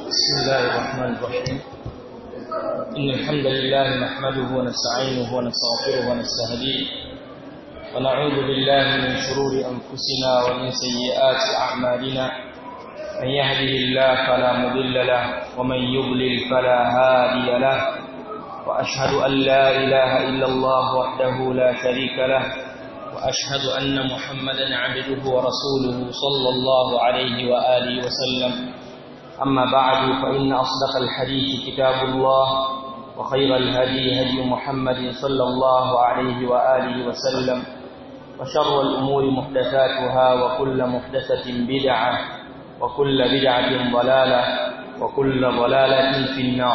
بسم الله الرحمن الرحيم إن الحمد لله نحمده ونستعينه ونستغفره ونستهديه ونعوذ بالله من شرور أنفسنا ومن سيئات أعمالنا من يهده الله فلا مضل له ومن يضلل فلا هادي له وأشهد أن لا إله إلا الله وحده لا شريك له وأشهد أن محمدا عبده ورسوله صلى الله عليه وآله وسلم أما بعد فإن أصدق الحديث كتاب الله وخير الهدي هدي محمد صلى الله عليه وآله وسلم وشر الأمور محدثاتها وكل محدثة بدعة وكل بدعة ضلالة وكل ضلالة في النار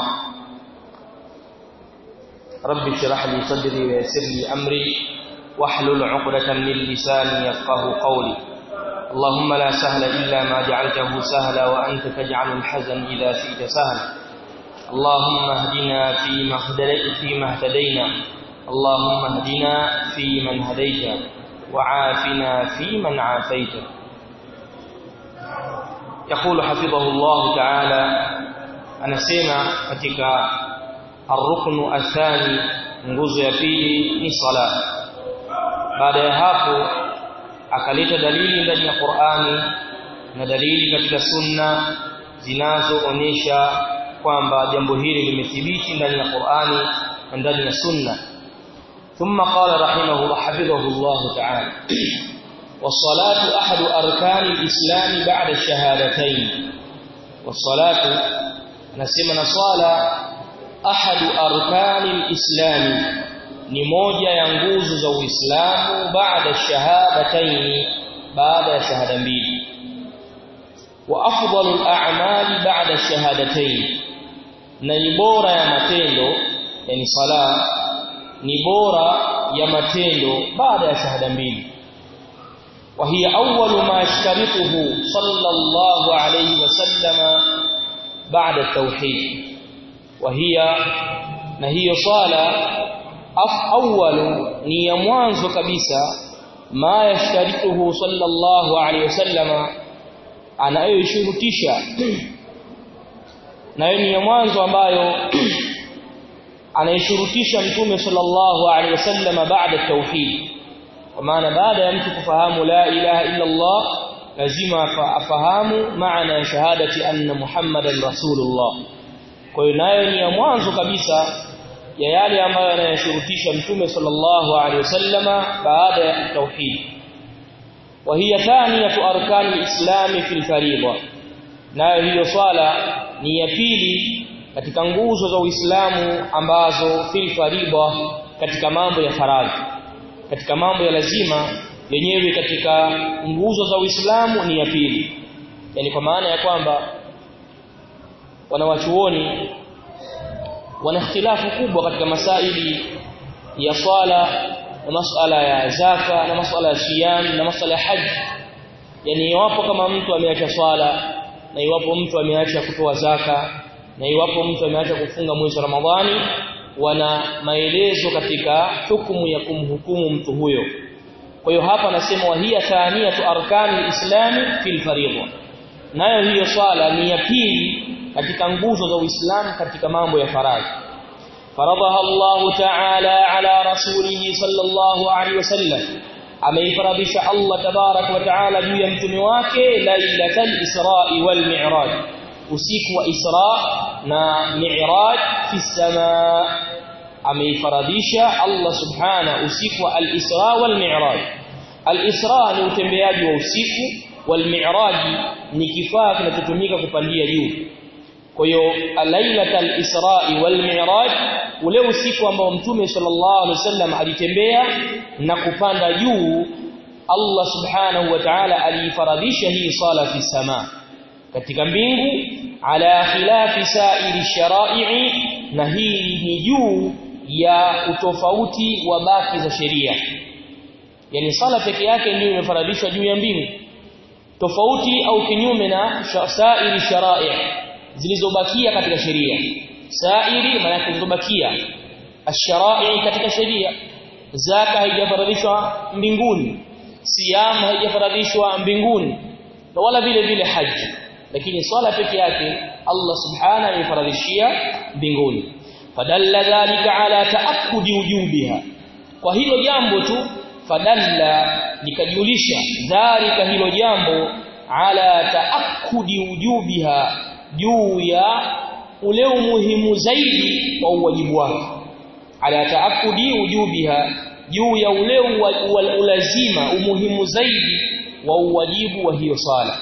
رب اشرح لي صدري ويسر لي أمري واحلل عقدة من لساني يفقه قولي اللهم لا سهل إلا ما جعلته سهلا وأنت تجعل الحزن إذا شئت سهلا اللهم اهدنا فيما فيما اهتدينا اللهم اهدنا فيمن هديت وعافنا فيمن عافيت يقول حفظه الله تعالى anasema katika arruknu athani nguzo ya pili ni sala baada ya hapo akaleta dalili ndani ya Qur'ani na dalili katika sunna zinazoonyesha kwamba jambo hili limethibiti ndani ya Qur'ani na ndani ya sunna ثم قال رحمه الله حفظه الله تعالى والصلاة أحد أركان الإسلام بعد الشهادتين والصلاة نسمى صلاة أحد أركان الإسلام ni moja ya nguzo za Uislamu baada shahadataini baada ya shahada mbili wa afdalul a'mali baada shahadataini na ni bora ya matendo yani sala ni bora ya matendo baada ya shahada mbili wa hiya awwalu ma yashtarituhu sallallahu alayhi wasallam baada at-tauhid wa hiya na hiyo swala awwalu ni ya mwanzo kabisa ma yashtarituhu sallallahu alayhi wasallam anayoshurutisha nayo ni ya mwanzo ambayo anayeshurutisha mtume sallallahu alayhi wasallam baada tauhid kwa maana baada ya mtu kufahamu la ilaha illa Allah lazima afahamu maana ya shahadati anna muhammadan rasulullah kwa hiyo nayo ni ya mwanzo kabisa ya yale ambayo yanayoshurutisha mtume sallallahu alaihi wasallama baada ya tauhid wa hiya thaniyatu arkani alislam fil fariida nayo hiyo swala ni ya pili katika nguzo za Uislamu ambazo fil fariida katika mambo ya faradhi katika mambo ya lazima yenyewe katika nguzo za Uislamu ni ya pili yani kwa maana ya kwamba wanawachuoni wana ikhtilafu kubwa katika masaili ya swala na masuala ya zaka na masuala ya siyam na masuala ya haji yani iwapo kama mtu ameacha swala na iwapo mtu ameacha kutoa zaka na iwapo mtu ameacha kufunga mwezi wa Ramadhani wana maelezo katika hukumu ya kumhukumu mtu huyo kwa hiyo hapa nasema wahia thaniyatu arkani islami fil fariidha nayo hiyo swala ni ya pili katika nguzo za Uislamu katika mambo ya faradhi faradhaha Allah ta'ala ala rasulihi sallallahu alaihi wasallam ameifaradhisha Allah tabarak wa ta'ala juu ya mtume wake lailatul isra wal mi'raj usiku wa isra na mi'raj fi samaa ameifaradhisha Allah subhana usiku wa al-isra wal mi'raj al-isra ni utembeaji wa usiku wal mi'raj ni kifaa kinachotumika kupandia juu kwa hiyo lailatul isra wal mi'raj ule usiku ambao mtume sallallahu alaihi wasallam alitembea na kupanda juu Allah subhanahu wa ta'ala alifaradhisha hii sala fi sama katika mbingu ala khilafi sa'iri shara'i na hii ni juu ya utofauti wa baki za sheria yani sala peke yake ndio imefaradhishwa juu ya mbingu tofauti au kinyume na sa'iri shara'i zilizobakia katika sheria sairi maana zilizobakia ash-shara'i katika sheria zaka haijafaradhishwa mbinguni siyam haijafaradhishwa mbinguni na wala vile vile haji lakini swala peke yake Allah subhanahu amefaradhishia mbinguni fadalla dhalika ala taakkudi wujubiha kwa hilo jambo tu fadalla likajulisha dhalika hilo jambo ala taakkudi wujubiha juu ya ule umuhimu zaidi wa uwajibu wake ala taakudi wujubiha juu ya ule ulazima umuhimu zaidi wa uwajibu wa hiyo sala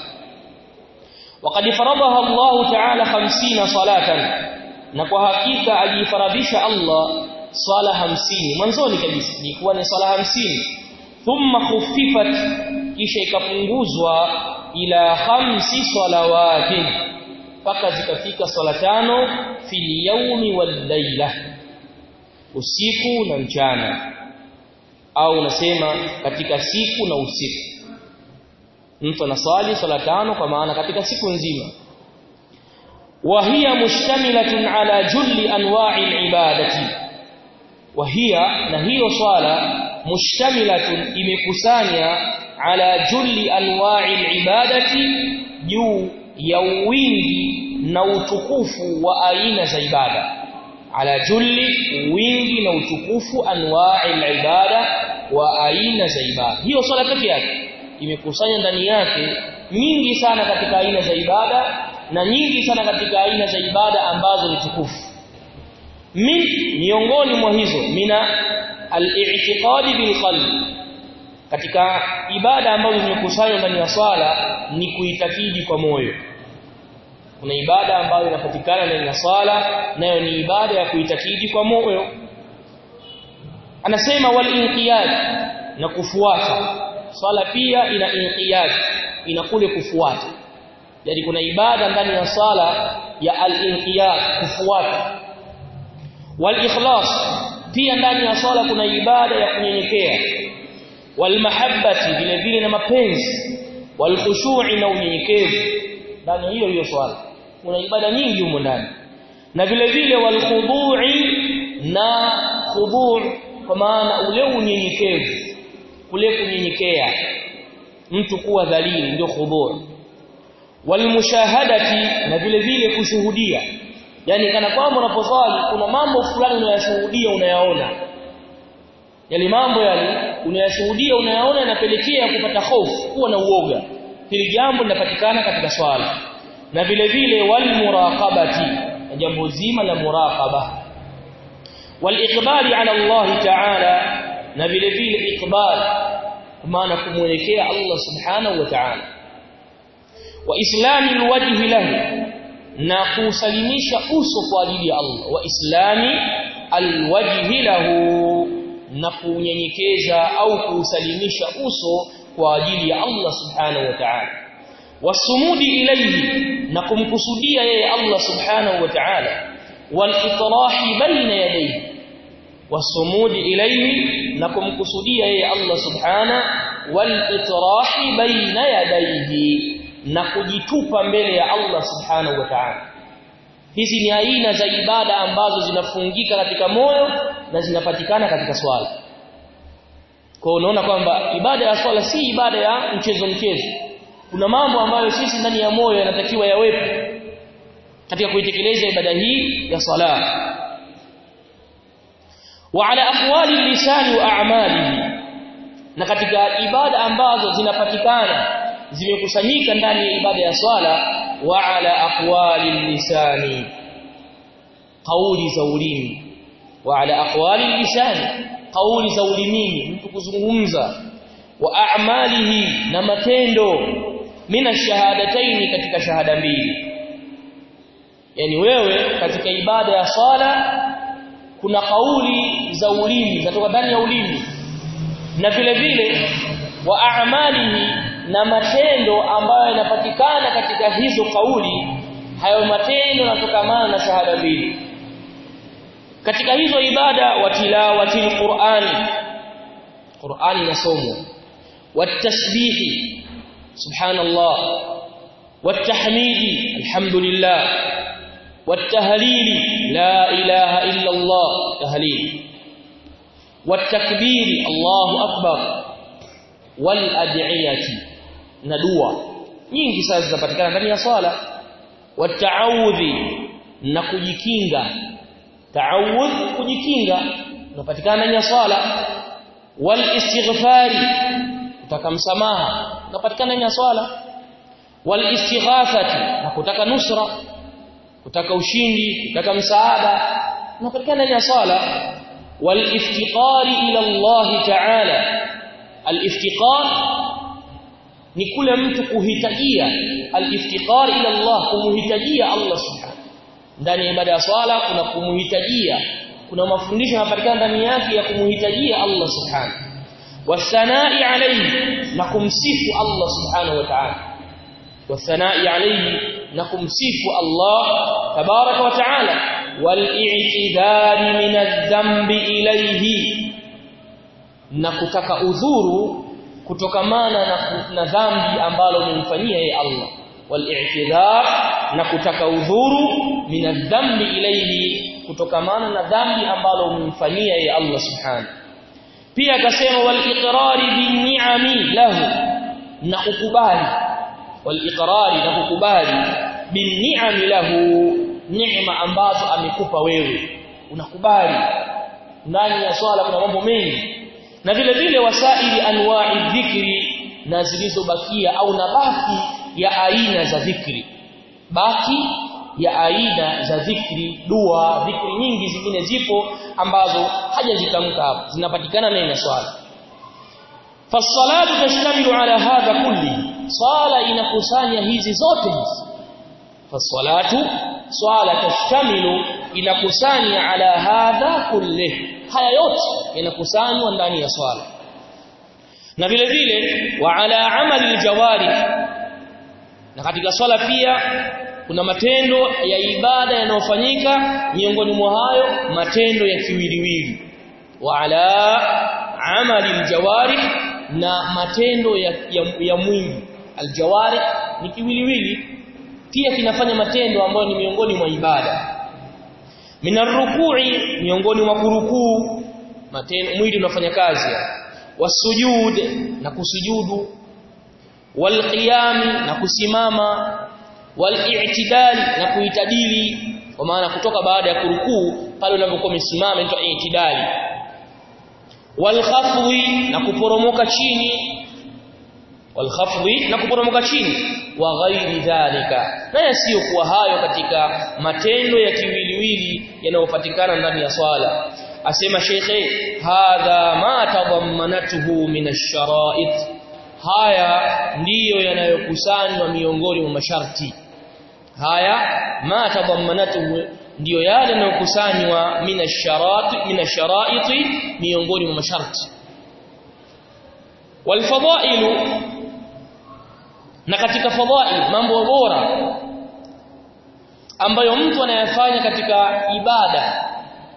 وقد فرضها الله تعالى 50 صلاه na kwa hakika alifaradhisha Allah swala 50 mwanzoni kabisa ilikuwa ni swala 50 thumma khuffifat kisha ikapunguzwa ila khamsi salawatin mpaka zikafika swala tano fil yawmi wal layla usiku na mchana au unasema katika siku na usiku mtu anaswali swala tano kwa maana katika siku nzima وهي مشتملة على جل أنواع العبادة وهي نهي صلاة مشتملة إمكسانيا على جل أنواع العبادة juu ya wingi na utukufu wa aina za ibada ala julli wingi na utukufu anwa'i ibada wa aina za ibada hiyo swala pekee yake imekusanya ndani yake nyingi sana katika aina za ibada na nyingi sana katika aina za ibada ambazo ni tukufu min miongoni mwa hizo mina al-i'tiqadi bil qalbi katika ibada ambazo zimekusanywa ndani ya swala ni kuitakidi kwa moyo kuna ibada ambayo inapatikana ndani ya swala nayo ni ibada ya kuitakidi kwa moyo anasema wal inqiyad na kufuata swala pia ina inqiyad ina kule kufuata yani kuna ibada ndani ya swala ya al-inqiyad kufuata wal ikhlas pia ndani ya swala kuna ibada ya kunyenyekea wal mahabbati vile vile na mapenzi wal khushu'i na unyenyekevu ndani hiyo hiyo swala kuna ibada nyingi humo ndani na vile vile wal khudu'i na khudu' kwa maana ule unyenyekevu kule kunyenyekea mtu kuwa dhalili ndio khudu' walmushahadati na vile vile kushuhudia yani kana kwamba unaposwali kuna mambo fulani unayashuhudia unayaona yale mambo yale unayashuhudia unayaona yanapelekea kupata hofu kuwa na uoga hili jambo linapatikana katika swala na vile vile walmuraqabati na jambo zima la muraqaba waliqbali ala Allah ta'ala na vile vile iqbal maana kumuelekea Allah subhanahu wa ta'ala wa islami alwajhi lahu na kusalimisha uso kwa ajili ya Allah wa islami alwajhi lahu na kunyenyekeza au kusalimisha uso kwa ajili ya Allah subhanahu wa ta'ala wasumudi ilayhi na kumkusudia yeye Allah subhanahu wa ta'ala walitrahi baina yadayhi wasumudi ilayhi na kumkusudia yeye Allah subhanahu walitrahi baina yadayhi na kujitupa mbele ya Allah subhanahu wa ta'ala hizi ni aina za ibada ambazo zinafungika katika moyo na zinapatikana katika swala kwa unaona kwamba ibada ya swala si ibada ya mchezo mchezo kuna mambo ambayo sisi ndani ya moyo yanatakiwa yawepo katika kuitekeleza ibada hii ya sala wa ala aqwali lisani wa a'malihi na katika ibada ambazo zinapatikana zimekusanyika ndani ya ibada ya swala wa ala aqwali lisani kauli za ulimi wa ala aqwali lisani kauli za ulimini mtu kuzungumza wa a'malihi na matendo mina shahadataini katika shahada mbili yani wewe katika ibada ya swala kuna kauli za ulimi zinatoka ndani ya ulimi na vile vile wa a'malihi na matendo ambayo yanapatikana katika hizo kauli hayo matendo yanatokamana na shahada mbili katika hizo ibada wa tilawati alqur'ani qur'ani inasomwa watasbihi subhanallah والتحميد الحمد لله والتهليل لا إله إلا الله تهليل والتكبير الله أكبر والأدعية ندوة nyingi sana zinapatikana ndani ya swala wataawudhi na kujikinga taawudh kujikinga unapatikana ndani ya swala wal istighfari kutaka msamaha unapatikana ndani ya swala wal istighathati na kutaka nusra kutaka ushindi kutaka msaada unapatikana ndani ya swala wal iftiqari ila Allah ta'ala al iftiqar ni kule mtu kuhitajia al iftiqar ila Allah kumhitajia Allah subhanahu ndani ya ibada ya swala kuna kumhitajia kuna mafundisho yanapatikana ndani yake ya kumhitajia Allah subhanahu wasanai alayhi na kumsifu Allah subhanahu wa ta'ala wasanai alayhi na kumsifu Allah tabaraka wa ta'ala wal-i'tidari min adh-dhanbi ilayhi na kutaka udhuru kutokamana na, na dhambi ambalo umemfanyia yeye Allah wal-i'tidar na kutaka udhuru min adh-dhanbi ilayhi kutokamana na dhambi ambalo umemfanyia yeye Allah subhanahu pia akasema wal-iqrari bin-ni'ami lahu na kukubali wal-iqrari na kukubali bin-ni'ami lahu neema ambazo amekupa wewe unakubali ndani ya swala kuna mambo mengi na vile vile wasaili anwa'i dhikri na zilizobakia au na baki ya aina za dhikri baki ya aina za dhikri dua dhikri nyingi zingine zipo ambazo hajazitamka hapo zinapatikana ndani ya swala fasalatu tashtamilu ala hadha kulli swala inakusanya hizi zote hizi fasalatu swala tashtamilu inakusanya ala hadha kulli haya yote yanakusanywa ndani ya swala na vile vile wa ala amali aljawari na katika swala pia kuna matendo ya ibada yanayofanyika miongoni mwa hayo matendo ya kiwiliwili wa ala amali aljawari na matendo ya, ya, ya mwili aljawari ni kiwiliwili pia kinafanya matendo ambayo ni miongoni mwa ibada minarruku'i miongoni mwa kurukuu matendo mwili unafanya kazi wasujud na kusujudu walqiyam na kusimama wal-i'tidal na kuitadili kwa maana kutoka baada ya kurukuu pale unapokuwa umesimama inaitwa i'tidali wal-khafwi na kuporomoka chini wal-khafwi na kuporomoka chini wa ghairi dhalika na yasiyo kuwa hayo katika matendo ya kiwiliwili yanayopatikana ndani ya swala asema shekhe hadha ma tadammanatuhu min ash-shara'it haya ndiyo yanayokusanywa miongoni mwa masharti haya ma tadammanatuhu ndiyo yale yanayokusanywa min ash-shara'it min ash-shara'it miongoni mwa masharti walfadailu na katika fadhail mambo bora ambayo mtu anayafanya katika ibada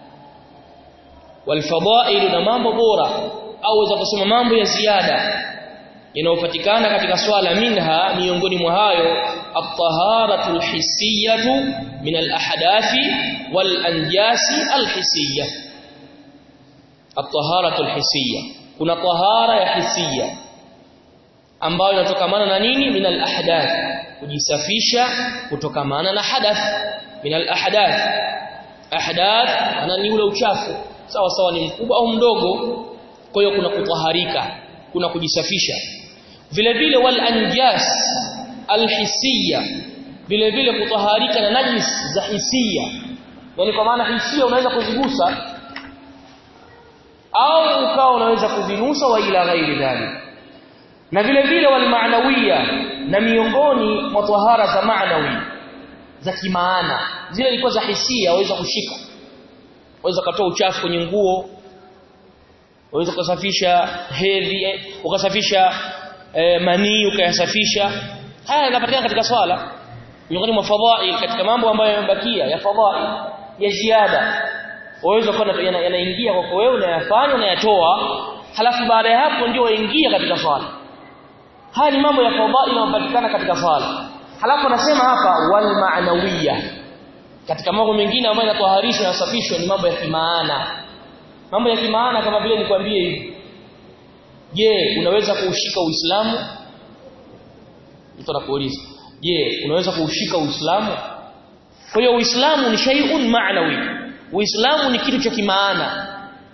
walfadhail na mambo bora au za kusema mambo ya ziada yanayopatikana katika swala minha miongoni mwa hayo at-taharatu al-hissiyatu min al-ahdathi wal-anjasi al-hissiyah at-taharatu al-hissiyah kuna tahara ya hisia ambayo inatokamana na nini min al-ahdath kujisafisha kutokamana na hadath min al-ahdath ahdath ana ni ule uchafu sawa sawa ni mkubwa au mdogo kwa hiyo kuna kutaharika kuna kujisafisha vile vile wal anjas alhisiya vile vile kutaharika na najis za hisia yani kwa maana hisia unaweza kuzigusa au ukawa unaweza kuzinusa wa ila ghairi dhalik na vile vile wal maanawiya na miongoni mwa tahara za maanawi za kimaana zile ilikuwa za hisia waweza kushika waweza kutoa uchafu kwenye nguo waweza kusafisha hedhi ukasafisha e, manii ukayasafisha haya yanapatikana katika swala miongoni mwa fadhail katika mambo ambayo yamebakia ya fadhail ya ziada waweza kuwa yanaingia kwako wewe unayafanya unayatoa halafu baada ya hapo ndio waingia katika swala haya ni mambo ya fadhail yanapatikana katika swala halafu anasema hapa wal ma'nawiyya katika mambo mengine ambayo yanatoharishwa na yasafishwa ni mambo ya kimaana mambo ya kimaana kama vile nikwambie hivi je unaweza kuushika uislamu mtu anakuuliza je unaweza kuushika uislamu kwa hiyo uislamu ni shay'un ma'nawi uislamu ni kitu cha kimaana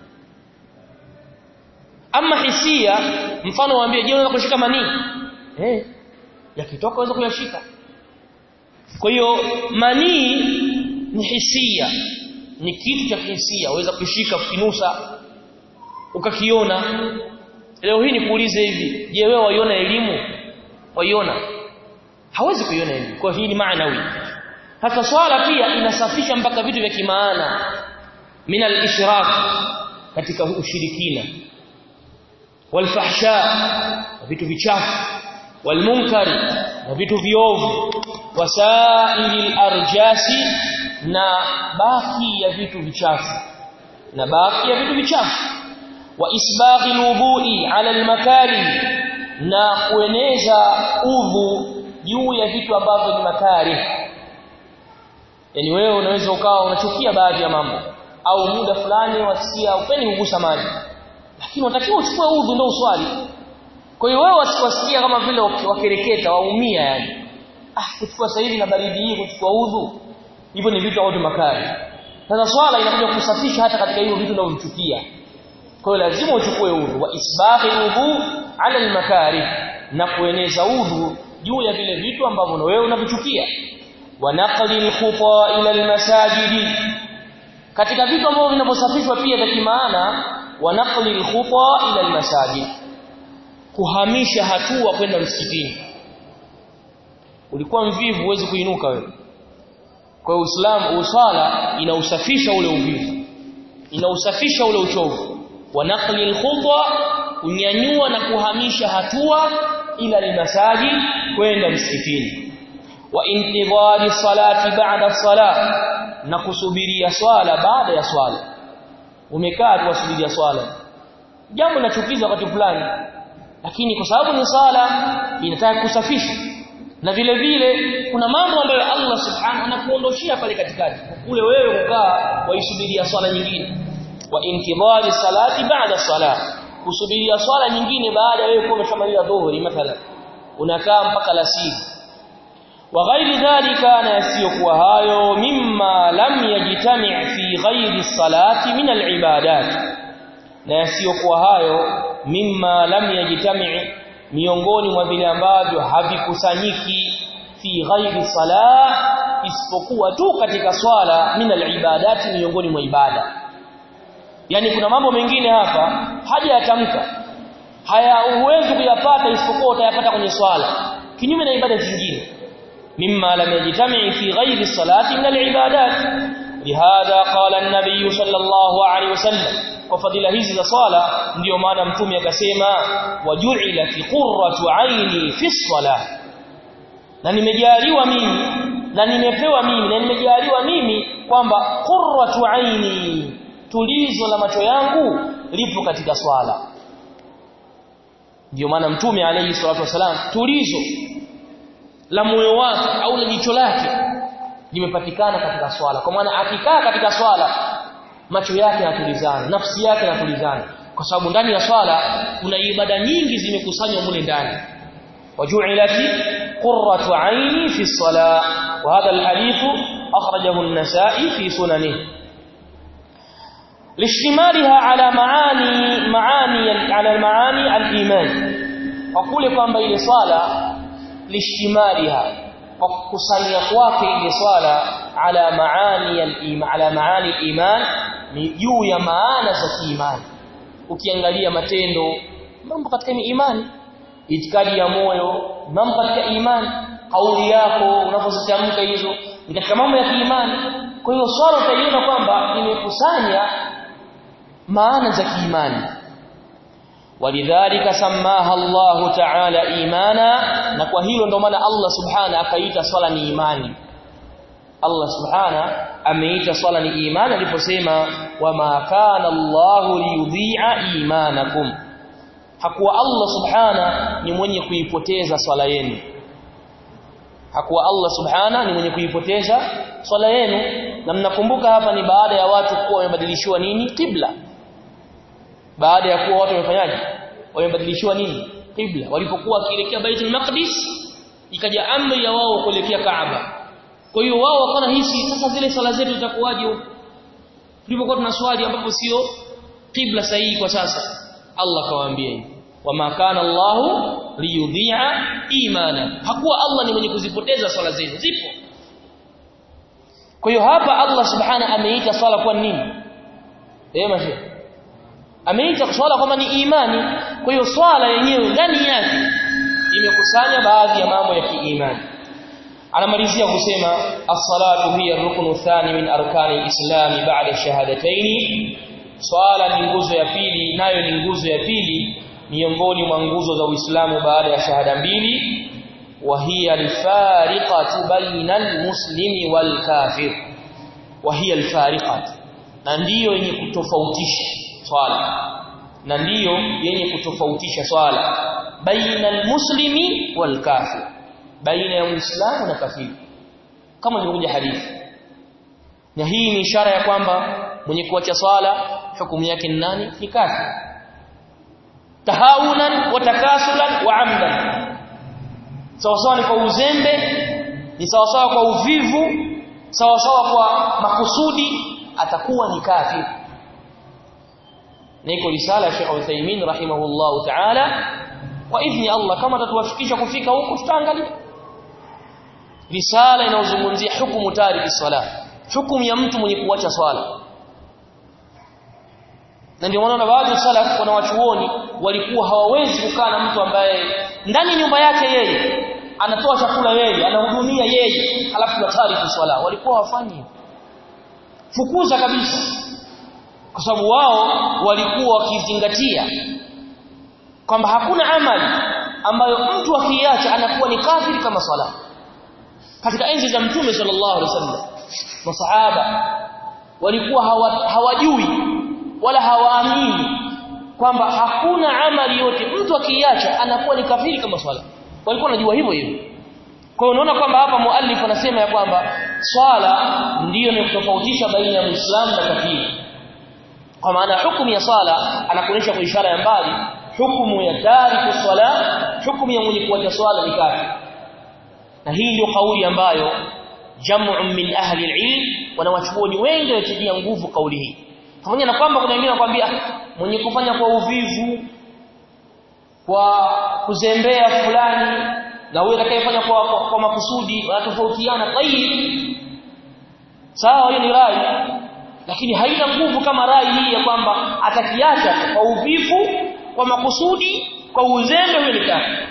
ama hisia mfano waambie je unaweza kushika manii eh yakitoka unaweza kuyashika kwa hiyo manii ni hisia ni kitu cha hisia waweza kushika kinusa ukakiona leo hii nikuulize hivi je wewe waiona elimu waiona hawezi kuiona elimu kwa hii ni maanawi hata swala pia inasafisha mpaka vitu vya kimaana min al-ishrak katika ushirikina walfahsha vitu vichafu walmunkari na vitu viovu wasaili arjasi na baki ya vitu vichafu na baki ya vitu vichafu wa isbaghi alwudu'i ala almakari na kueneza udhu juu ya vitu ambavyo ni makari yani wewe unaweza ukawa unachukia baadhi ya mambo au muda fulani wasikia upendi kugusa maji lakini unatakiwa uchukue udhu ndio uswali kwa hiyo wewe wasikia kama vile wakereketa waumia yani ah kuchukua sasa hivi na baridi hii kuchukua udhu hivyo ni vitu ambavyo makali sasa swala inakuja kusafisha hata katika hiyo vitu unavyochukia kwa hiyo lazima uchukue udhu wa isbahi udhu ala almakari na kueneza udhu juu ya vile vitu ambavyo wewe unavichukia wa naqli alkhuta ila almasajidi katika vitu ambavyo vinavyosafishwa pia vya kimaana wa naqli alkhuta ila almasajid kuhamisha hatua kwenda msikitini ulikuwa mvivu huwezi kuinuka wewe kwa Uislamu usala inausafisha ule uvivu inausafisha ule uchovu wa naqli alkhutwa unyanyua na kuhamisha hatua ila limasaji kwenda msikitini wa intidhari salati ba'da salat na kusubiria swala baada ya swala umekaa tu wasubiria swala jambo linachukiza wakati fulani lakini kwa sababu ni sala inataka kusafisha na vile vile kuna mambo ambayo Allah subhanahu anakuondoshia pale katikati kule wewe kukaa waisubiria swala nyingine wa intidhari salati baada salat kusubiria swala nyingine baada ya wewe kuwa umeshamaliza dhuhuri mathalan unakaa mpaka lasiri wa ghairi dhalika na yasiyokuwa hayo mimma lam yajtami' fi ghairi salati min al-ibadat na yasiyokuwa hayo mimma lam yajtami' miongoni mwa vile ambavyo havikusanyiki fi ghairi salah isipokuwa tu katika swala min al-ibadat miongoni mwa ibada yani kuna mambo mengine hapa haja yatamka haya uwezo kuyapata isipokuwa utayapata kwenye swala kinyume na ibada zingine mimma lam yajtami fi ghairi salati min al-ibadat lihadha qala an-nabiy sallallahu alayhi wasallam kwa fadhila hizi za swala ndiyo maana mtume akasema waju'ila fi qurratu aini fi salah na nimejaliwa mimi na nimepewa mimi na nimejaliwa mimi kwamba qurratu aini tulizo la macho yangu lipo katika swala ndio maana mtume alayhi salatu wasalam tulizo la moyo wake au la jicho lake limepatikana katika swala kwa maana akikaa katika swala macho yake yanatulizana nafsi yake yanatulizana kwa sababu ndani ya swala kuna ibada nyingi zimekusanywa mule ndani waju'ilati qurratu aini fi salah wa hadha alhadith akhrajahu an-nasa'i fi sunanihi lishtimaliha ala maani maani ala maani al-iman kwa kule kwamba ile swala lishtimaliha kwa kukusanya kwake ile swala ala maani al-iman ala maani al-iman ni juu ya maana za kiimani ukiangalia matendo mambo katika imani itikadi ya moyo mambo katika imani kauli yako unapozitamka hizo ni katika mambo ya kiimani kwa hiyo swala utaiona kwamba imekusanya maana za kiimani walidhalika samaha Allah ta'ala imana na kwa hilo ndo maana Allah subhana akaita swala ni imani Allah subhana ameita swala ni imani aliposema wama kana Allah liyudhi'a imanakum hakuwa Allah subhana ni mwenye kuipoteza swala yenu hakuwa Allah subhana ni mwenye kuipoteza swala yenu na mnakumbuka hapa ni baada ya watu kuwa wamebadilishiwa nini qibla baada ya kuwa watu wamefanyaje wamebadilishiwa nini qibla walipokuwa wakielekea Baitul Maqdis ikaja amri ya wao kuelekea Kaaba kwa hiyo wao wakaona hisi sasa zile sala zetu zitakuwaje huko tulipokuwa tunaswali ambapo sio qibla sahihi kwa sasa Allah kawaambia hivi wama kana Allahu liyudhi'a imana hakuwa Allah ni mwenye kuzipoteza swala zenu zipo kwa hiyo hapa Allah subhana ameita swala kwa nini eh mashi ameita swala kama ni imani kwa hiyo swala yenyewe ndani yake imekusanya baadhi ya mambo ya kiimani anamalizia kusema as-salatu hiya ruknu thani min arkani al-islam ba'da shahadatayn swala ni nguzo ya pili nayo ni nguzo ya pili miongoni mwa nguzo za Uislamu baada ya shahada mbili wa hiya al-fariqatu baina al-muslimi wal-kafir wa hiya al-fariqatu na ndiyo yenye kutofautisha swala na ndiyo yenye kutofautisha swala baina al-muslimi wal-kafir baina ya muislamu na kafiri kama ilivyokuja hadithi na hii ni ishara ya kwamba mwenye kuacha swala hukumu yake ni nani ni kafir tahawunan wa takasulan wa amdan sawa sawa ni kwa uzembe ni sawa sawa kwa uvivu sawa sawa kwa makusudi atakuwa ni kafir na iko risala ya Sheikh Uthaymeen rahimahullahu ta'ala kwa idhni Allah kama tatuwafikisha kufika huko tutaangalia risala inayozungumzia hukumu tariki swala hukumu ya mtu mwenye kuacha swala na ndio maana baadhi ya salaf kuna wachuoni walikuwa hawawezi kukaa na mtu ambaye ndani nyumba yake yeye anatoa chakula yeye anahudumia yeye halafu na tariki swala walikuwa hawafanyi fukuza kabisa kwa sababu wao walikuwa wakizingatia kwamba hakuna amali ambayo mtu akiacha anakuwa ni kafiri kama swala katika enzi za mtume sallallahu alaihi wasallam masahaba walikuwa hawa, hawajui wala hawaamini kwamba hakuna amali yote mtu akiacha anakuwa ni kafiri kama swala walikuwa wanajua hivyo hivyo kwa hiyo unaona kwamba hapa muallif anasema ya kwamba swala ndiyo inayotofautisha baina ya muislamu na kafiri kwa maana hukumu ya swala anakuonyesha kwa ishara ya mbali hukumu ya tariku swala hukumu ya mwenye kuacha swala ni kafiri na hii ndio kauli ambayo jam'u min ahli al-ilm wanawachuoni wengi watilia nguvu kauli hii pamoja na kwamba kuna wengine wanakuambia mwenye kufanya kwa uvivu kwa kuzembea fulani na huyo atakayefanya kwa, kwa, kwa makusudi wanatofautiana tayib sawa hiyo ni rai lakini haina nguvu kama rai hii ya kwamba atakiacha kwa uvivu kwa makusudi kwa uzembe huyo ni kafiri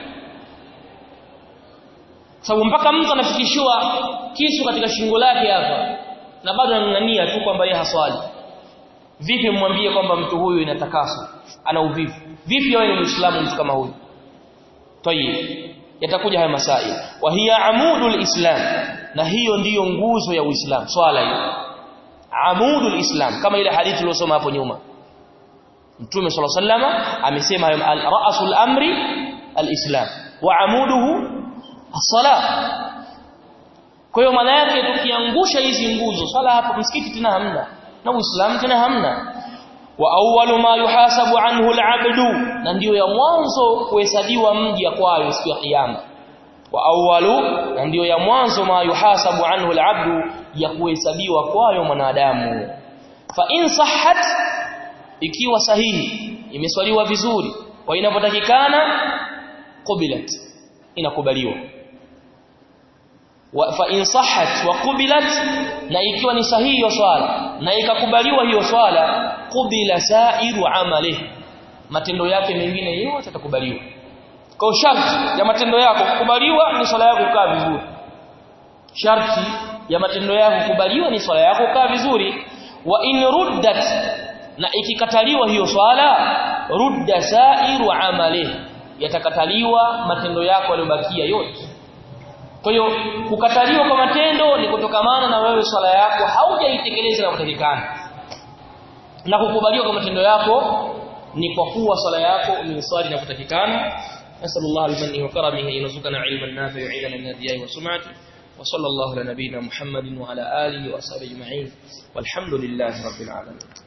sababu mpaka mtu anafikishiwa kisu katika shingo lake hapa na bado anang'ania tu kwamba yeye haswali vipi mwambie kwamba mtu huyu inatakaswa ana uvivu vipi wewe ni muislamu mtu kama huyu tayib yatakuja haya masaili wa hiya amudul islam na hiyo ndiyo nguzo ya uislamu swala hiyo amudul islam kama ile hadithi tuliyosoma hapo nyuma mtume sallallahu alaihi wasallam amesema ra'sul amri alislam wa amuduhu as-salah kwa hiyo maana yake tukiangusha hizi nguzo swala hapo msikiti tena hamna na uislamu tena hamna wa awwalu ma yuhasabu anhu al-abdu na ndiyo ya mwanzo kuhesabiwa mja kwayo siku ya kiyama wa awwalu na ndiyo ya mwanzo ma yuhasabu anhu al-abdu ya kuhesabiwa kwayo mwanadamu fa in sahhat ikiwa sahihi imeswaliwa vizuri kwa inapotakikana qubilat inakubaliwa wa fa in sahhat wa qubilat na ikiwa ni sahihi hiyo swala na ikakubaliwa hiyo swala qubila sairu amali matendo yake mengine yote yatakubaliwa kwa sharti ya matendo yako kukubaliwa ni swala yako kukaa vizuri sharti ya matendo yako kukubaliwa ni swala yako kukaa vizuri wa in ruddat na ikikataliwa hiyo swala rudda sairu amali yatakataliwa matendo yako yaliyobakia yote kwa hiyo kukataliwa kwa matendo ni kutokamana na wewe swala yako haujaitekeleza inapotakikana na kukubaliwa kwa matendo yako ni kwa kuwa swala yako umeswali na kutakikana نسأل الله بمنه وكرمه أن يرزقنا علما نافعا وعيدا من الرياء والسمعة وصلى الله على نبينا محمد وعلى آله وأصحابه أجمعين والحمد لله رب العالمين